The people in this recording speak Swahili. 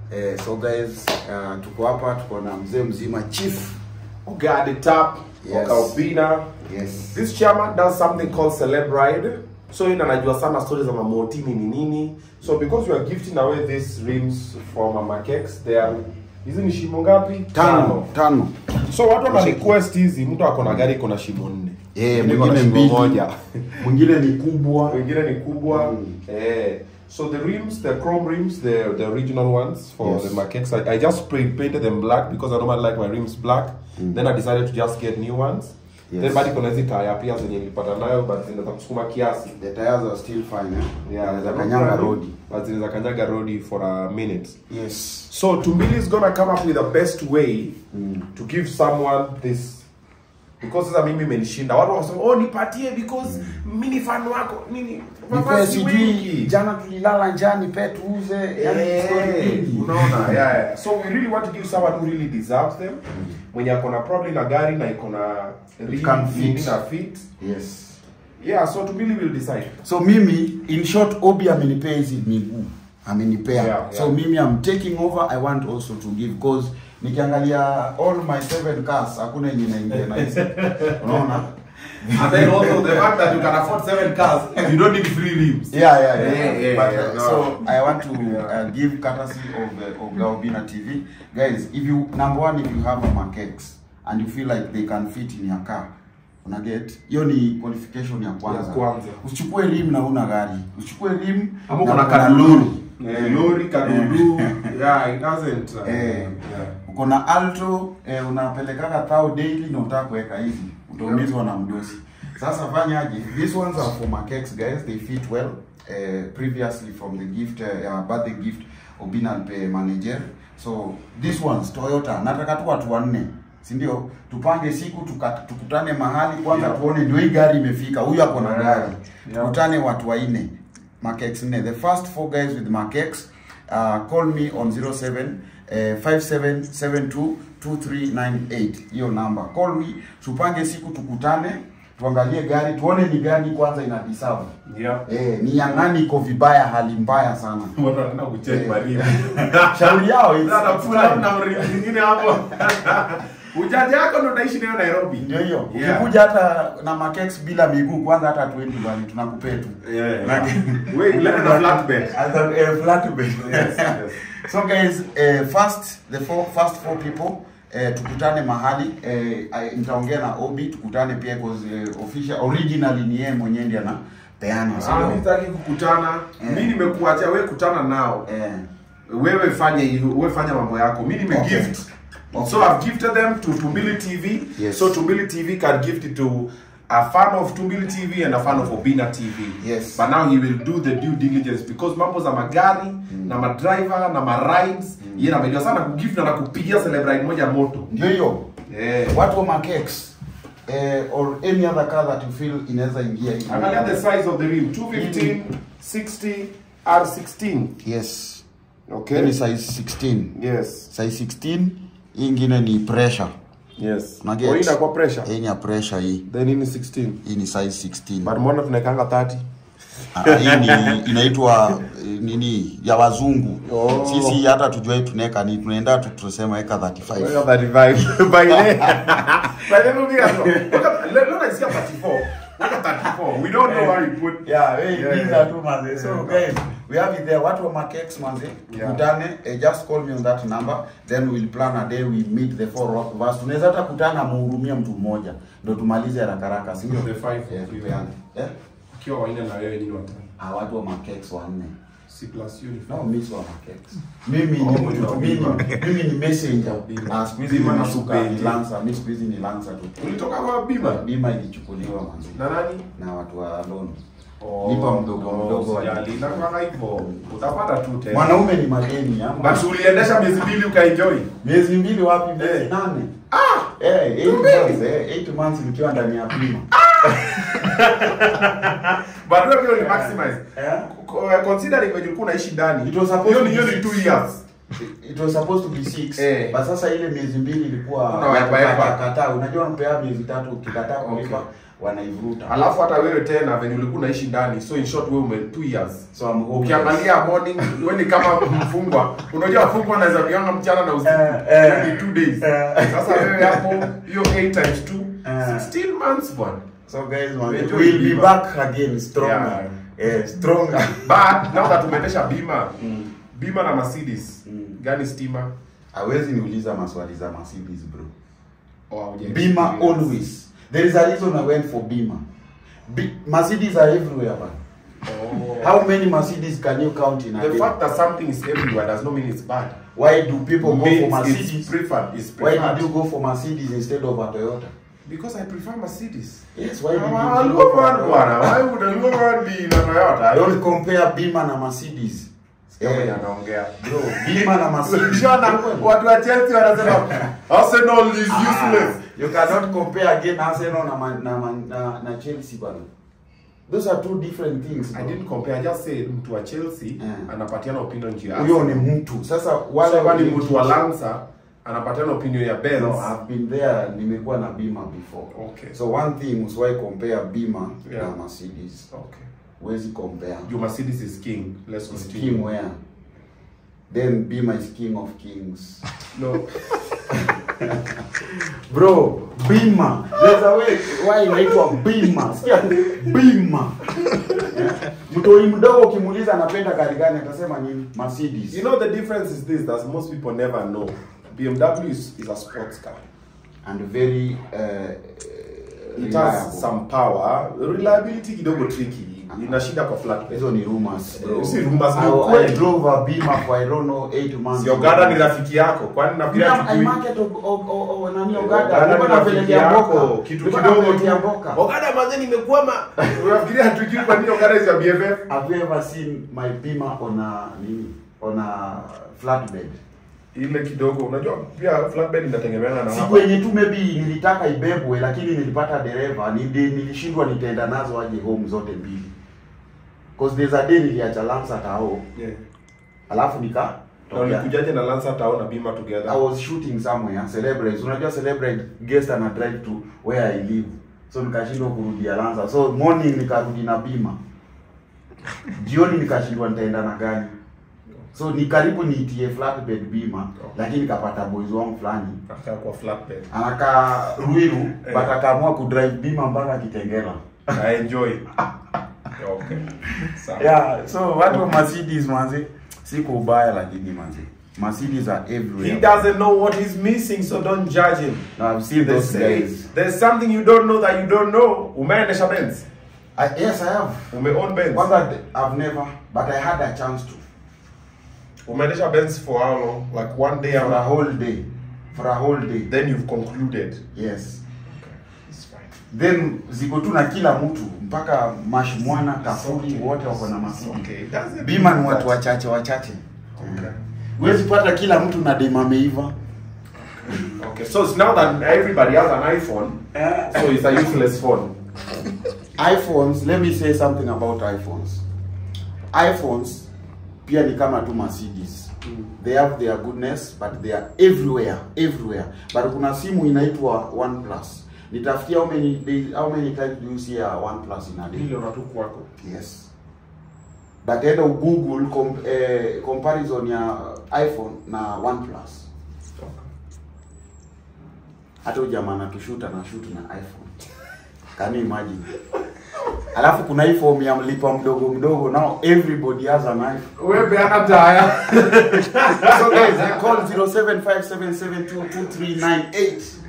Eh, so guys, uh, tuko hapa tuko na mzee mzima chief. Oga the top, Yes. Oga Obina. Yes. This chairman does something called Celeb Ride. So yeye anajua sana stories za mamotini ni nini. So because we are gifting away these rims for Mama Cakes, they are hizi ni shimo ngapi? Tano, tano. So watu wana request hizi, mtu ako na gari iko na shimo nne. Eh, Mwingine iko na mwingine shimo mbili. moja. Mwingine ni kubwa. wengine ni kubwa Mm. eh so the rims the chrome rims the the original ones for Yes. the maquettes I, I just spray painted them black because I normally like my rims black then I decided to just get new ones Yes. then bado kuna hizi taya pia zenye nilipata nayo but zinaweza kusukuma kiasi The tires are still fine. Eh? yeah Za kanyanga road. but zinaweza kanyaga road for a minute Yes. so Tumbili is gonna come up with the best way to give someone this because sasa mimi imenishinda watu wasema oh nipatie because mimi ni fan wako nini Nipe mavazi sijui wengi jana tulilala njaa nipe tuuze. Yani story Eh, nyingi. unaona yeah, yeah. so we really want to give someone who really deserves them mwenye ako na probably na gari na iko na rim can fit. nini na fit Yes. yeah so Tumbili will decide So mimi in short Obi amenipea hizi miguu. Amenipea. Yeah, So yeah. mimi I'm taking over I want also to give because nikiangalia all my seven cars hakuna yenye inaingia na hizi. Unaona? and then also the fact that you can afford seven cars you don't need free rims Yeah, yeah, yeah. Yeah, yeah, but, yeah, uh, no. so I want to Yeah. uh, give courtesy of uh, of Gaobina TV, guys. If you number one, if you have a Makex and you feel like they can fit in your car, una get hiyo ni qualification ya kwanza. Ya kwanza. Usichukue rim na una gari, usichukue rim ama na kuna uko na kaduluri Eh, lori kadudu yeah it doesn't uh, Eh. yeah. uko na alto eh, unapelekaga thao daily na utaka kuweka hivi utaumizwa na mdosi sasa fanyaje these ones are for Makex guys they fit well uh, previously from the gift uh, birthday gift Obinal pay manager so these ones Toyota nataka tu watu wanne si ndio tupange siku tuka, tukutane mahali kwanza Yeah. tuone ndio hii gari imefika huyu ako na Yeah. gari Yeah. tukutane watu wanne Makex nne the first four guys with Makex uh, call me on 07 eh, 57722398 hiyo namba call me tupange siku tukutane tuangalie gari tuone ni gani kwanza ina deserve yeah eh, ni ya nani iko vibaya hali mbaya sana watu wanaenda kuchange Eh. marimu shauri yao it's- Sasa it's pull up time. na mrimu nyingine hapo ujanja yako ndo utaishi nayo Nairobi ndio hiyo Yeah. ukikuja hata na Makex bila miguu kwanza hata tuendi bali tunakupea tu Yeah, Na- yeah. Wait, let it a flatbed. Hata, eh, flatbed. Yes, yes. so guys uh, first the four, first four people uh, tukutane mahali uh, nitaongea na Obi tukutane pia cause uh, official originally ni yeye mwenyewe ndiye anapeana Ah, so mimi sitaki kukutana. Eh. Mimi nimekuachia wewe kutana nao. eh Wewe fanya hivyo, wewe fanya mambo yako. Mimi nime Okay. gift. Okay. So I've gifted them to Tumbili TV. Yes. So Tumbili TV can gift it to a fan of Tumbili TV and a fan of Obina TV. Yes. But now he will do the due diligence because mambo za magari na madriver na marides mm. yeye anapenda sana kugift na kupigia celebrate moja moto. ndio hiyo Eh. watu wa Makex eh, or any other car that you feel inaweza ingia hivi. Angalia the size of the rim 215 60 R16. yes Okay. Hiyo ni size 16 Yes. size 16 hii ingine ni pressure Yes. Una get? Kwa hii inakuwa pressure. hii ni ya pressure hii Then hii ni 16. hii ni size 16 But mbona tunaekanga 30? Ah, hii ni inaitwa eh, nini ya wazungu Oh. sisi hata tujue tunaweka ni tunaenda tu tunasema eka 35 Weka 35. By the By the movie hapo. Weka leo nasikia 34. Weka 34. We don't know where you put. yeah hey, Yeah, these yeah. are two manze so Yeah. guys we have it there watu wa Makex manze Yeah. tukutane eh, just call me on that number then we'll plan a day we meet the four of us tunaweza hata kutana muhurumia mtu mmoja ndio tumalize haraka haraka si ndio The five Eh, of you. tupeane. eh Ukiwa wanne na wewe nyinyi watano. ah watu wa Makex wanne C plus you ni No, five. mimi si wa Makex. Mimi Oh, ni mimi mtu wa mimi, Bima. mimi ni messenger. Bima. Na siku hizi Bima na nimeshuka Supendi. ni Lancer, mimi siku hizi ni Lancer tu. Ulitoka kwa bima? Bima ilichukuliwa manzi Na nani? na watu wa loan. Oh, Lipa mdogo mdogo wa- Sijali. Inakuwa hivyo. Utapata tu tena. Mwanaume ni madeni ama. But uliendesha miezi mbili ukaenjoy. Miezi mbili wapi? Miezi Eh. nane. Ah! Eh, eight Mbili. months, eh, eight months nikiwa ndani ya bima. But wewe pia uli maximize. Eh? Co- Considering when ulikuwa unaishi ndani. It was supposed hiyo to ni hiyo be ni six. 2 years. It was supposed to be six. Eh. But sasa ile miezi mbili ilikuwa Una wipe wipe. kataa. Unajua unapea miezi tatu ukikataa kulipa Okay. wanaivuta alafu hata wewe tena venye ulikuwa unaishi ndani so in short wewe ume 2 years so I'm hopeless. ukiangalia morning wewe ni kama mfungwa unajua mfungwa anaweza kuanga mchana na usiku Eh, eh. Yaani two days Eh. sasa wewe hapo hiyo 8 times 2 Eh. 16 months bwana so guys man, Enjoy we'll be Bima. back again stronger eh, stronger but now that umeendesha bima Mm. bima na Mercedes Mm. gani stima hawezi niuliza maswali za Mercedes bro Oh, hauja Bima experience. always. There is a reason I went for Bima. Be- Mercedes are everywhere, man. Oh. How many Mercedes can you count in a the day? fact that something is everywhere does not mean it's bad Why do people go Means for it's Mercedes? preferred it's Why preferred did you go for Mercedes instead of a Toyota? because I prefer Mercedes Yes, why did you Ah, go look for a at bwana. Toyota? Why would a Logan be in a Toyota? Don't compare Bima na Mercedes. Sikia mwenye Eh, anaongea. bro, Bima na Mercedes. Ukiona watu wa Chelsea wanasema Arsenal is Ah, useless. you cannot compare again Arsenal na, Man- na, Man- na, na Chelsea bana. Those are two different things. I bro. didn't compare, I just said mtu wa Chelsea Yeah. anapatiana opinion juu ya Huyo ni Arsenal. mtu. Sasa wale Sasa kwani wale- mtu wa Lanza anapatiana opinion ya Benz. No, I've been there, nimekuwa na Bima before. Okay. So one thing usiwahi compare Bima Yeah. na Mercedes. Okay. Huwezi compare. Juu Mercedes is king. Let's It's continue. king where? Then Bima is king of kings. No. Bro, Bima. There's a way why inaitwa Bima. Sikia Bima. Yeah. Mtoi mdogo ukimuuliza anapenda gari gani atasema nini? Mercedes. You know the difference is this that most people never know. BMW is, is a sports car. and very uh, It reliable. has some power. Reliability kidogo tricky. Ina shida kwa flatbed. Hizo ni rumors bro. Eh, si rumors, ni I, I ukweli. drove a Bima for I don't know 8 months. Si Ogada ni rafiki yako. Kwani nafikiria Yeah, I tujui? market of, of, of, of nani Ogada Ogada. Nilikuwa ni rafiki napelekea yako. Mboka. Kitu Nilikuwa kidogo napelekea tu. Mboka. Ogada manze nimekwama. Unafikiria hatujui kwa nini Ogada is a BFF? Have you ever seen my Bima on a nini? On a flatbed? Ile kidogo unajua pia flatbed inategemeana na Siku hapa. yenye tu maybe nilitaka ibebwe lakini nilipata dereva, nili- nilishindwa nitaenda nazo aje home zote mbili. Cause there's a day niliacha Lancer tao, Yeah. alafu nika Na tokea. ulikujaje na Lancer Town na Bima together? I was shooting somewhere celebrate. Unajua celebrate guest ana drive to where I live. So nikashindwa kurudia Lanza. So morning nikarudi na Bima. Jioni nikashindwa nitaenda na gani. So ni karibu niitie flatbed Bima, lakini nikapata boys wangu fulani Akaa kwa flatbed. anakaa Ruiru Eh. but akaamua kudrive Bima mpaka Kitengela. I enjoy. Okay. Sawa. Yeah, so watu wa Mercedes manzi siko ubaya lakini manzi. Mercedes are everywhere. He doesn't know what he's missing, so don't judge him. Now I've seen They those say guys. there's something you don't know that you don't know. Umeendesha Benz? I, yes, I have. Umeown Benz? Kwanza I've never, but I had a chance to. Umeendesha Benz for how long? Like one day For a and whole day. For a whole day. then you've concluded. Yes. Okay, it's fine. Then ziko tu na kila mtu mpaka mashmwana kafuri wote wako na Mercedes. Okay, it doesn't Bima ni mean watu that- wachache wachache. Okay. Huwezi pata kila mtu na dema ameiva. Okay, so it's now that everybody has an iPhone, so it's a useless phone. iPhones, let me say something about iPhones. iPhones pia ni kama tu Mercedes. They have their goodness but they are everywhere, everywhere. But kuna simu inaitwa OnePlus. Nitafutia how many days, how many times do you see a OnePlus in a day? Milioni tu kwako. Yes. But enda Google com, eh, comparison ya iPhone na OnePlus. Hata huyu jamaa anatushuta na shoot na iPhone. Can you imagine? Alafu kuna hii form ya mlipa mdogo mdogo now everybody has an iPhone. Wewe beana taya. So guys, I call 0757722398.